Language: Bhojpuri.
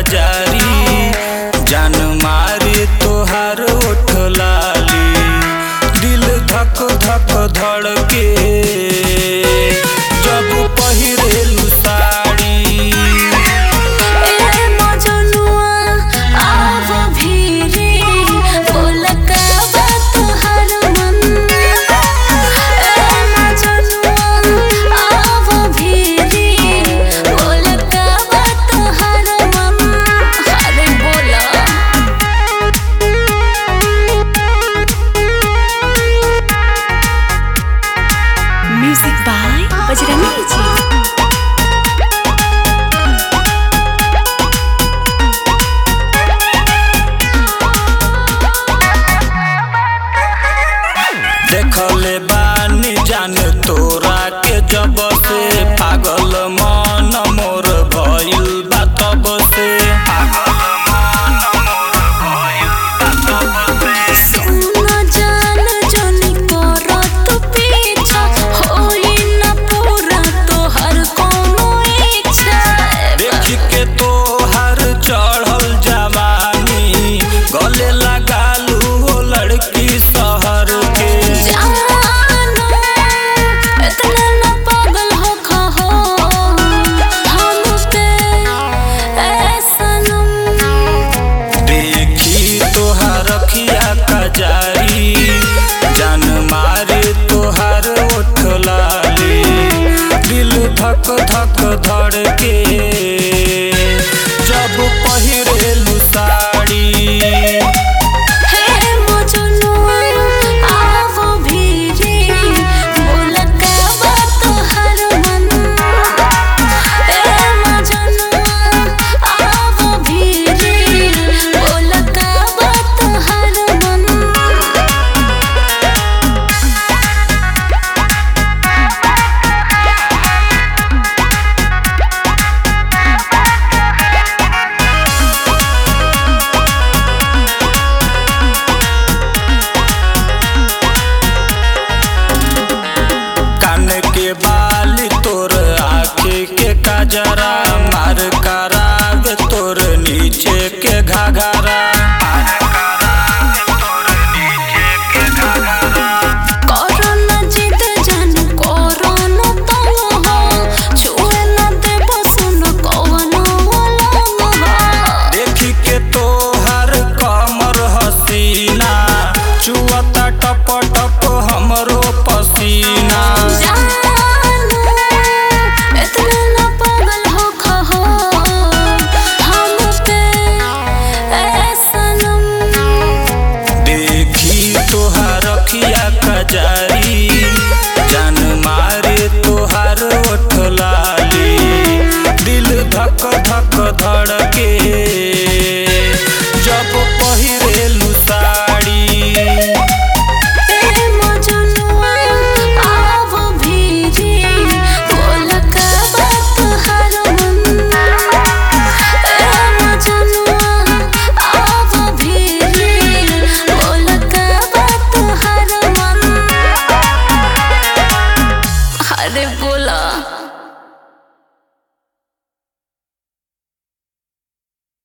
जारी जान मारे तोहार ओठ लाली दिल धक धक धड़के जब पहिरेलू साड़ी ए मजनुआ आव भीरी बोल का बात हर मन ए मजनुआ आव भीरी बोल का बात हर मन अरे बोला म्यूजिक बाय बजरंगी जी देखले बानी जान तोरा के जब से पागल मन मोर भइल बा तब से